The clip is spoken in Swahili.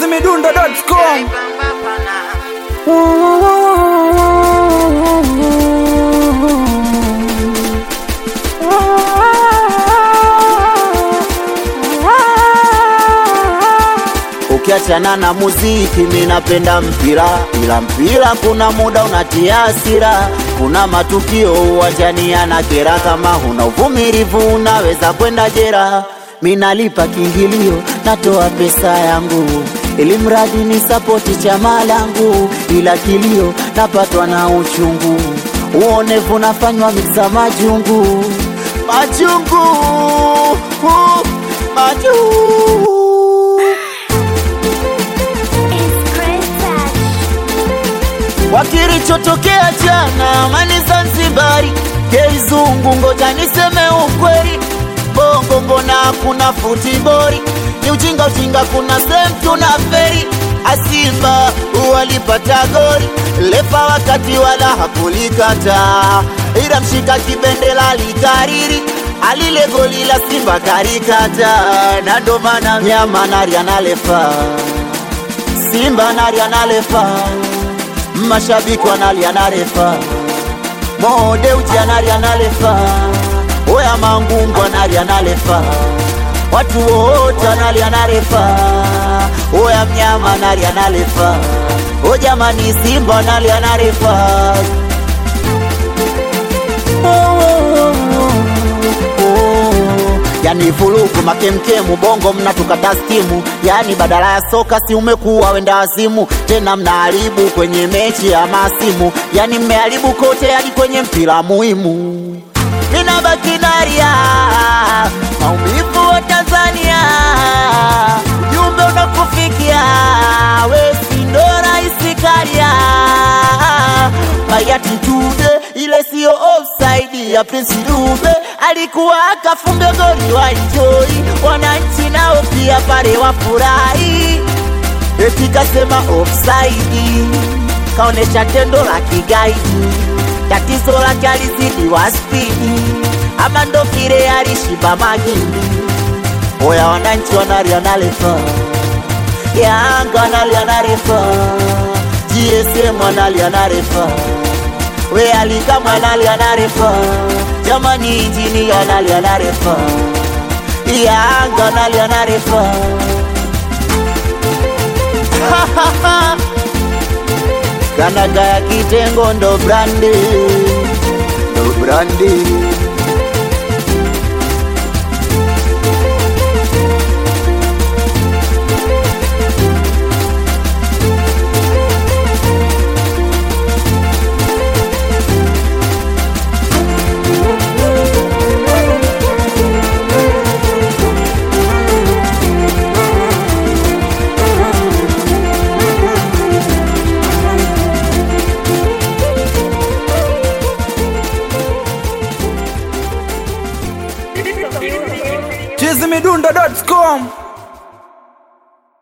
chizimidundo.com Ukiachana na muziki, mi napenda mpira, ila mpira kuna muda unatia hasira. Kuna matukio uwanjani yanakera, kama huna uvumilivu unaweza kwenda jera. Mi nalipa kiingilio, natoa pesa yangu ili mradi ni sapoti chama langu, ila kilio napatwa na uchungu, uonevu nafanywa miksa majungu majungu uh, majungu kwa kilichotokea jana amani Zanzibari, keizungu, ngoja niseme ukweli, bongo mbona hakuna futibori? Ni ujinga ujinga, kuna sehemu tuna feri. Asimba walipata goli, lefa wakati wala hakulikata, ila mshika kibendela likariri alile goli la Simba karikata, na ndo maana mnyama nari analefa Simba nari analefa mashabiki wanalia na refa mode uji analia na refa oya mangungu analia na refa watu wote analia na refa oya mnyama analia na refa o jamani simba analia na refa oh, oh, oh, oh. Yani vurugu makemkemu bongo mnatukata stimu, yani badala ya soka si umekuwa wenda wazimu, tena mnaharibu kwenye mechi ya masimu, yani mmeharibu kote hadi kwenye mpira muhimu. Mina baki naria maumivu wa Tanzania, ujumbe unakufikia we si ndo rais Karia Bayati Tude, ile siyo offside ya Prince Dube, alikuwa akafunga goli wa enjoy, wananchi nao pia pale wafurahi, eti kasema offside, kaonesha tendo la kigaidi, tatizo lake alizidi wa spidi, ama ndo vile alishiba magindi. Oya wananchi wanalia na refa, Yanga wanalia na refa, GSM wanalia na refa, we alikama analia na refa, jamani injini analia na refa, Yanga analia na refa kanaga ya kitengo ndo brandi, ndo brandi. chizimidundo.com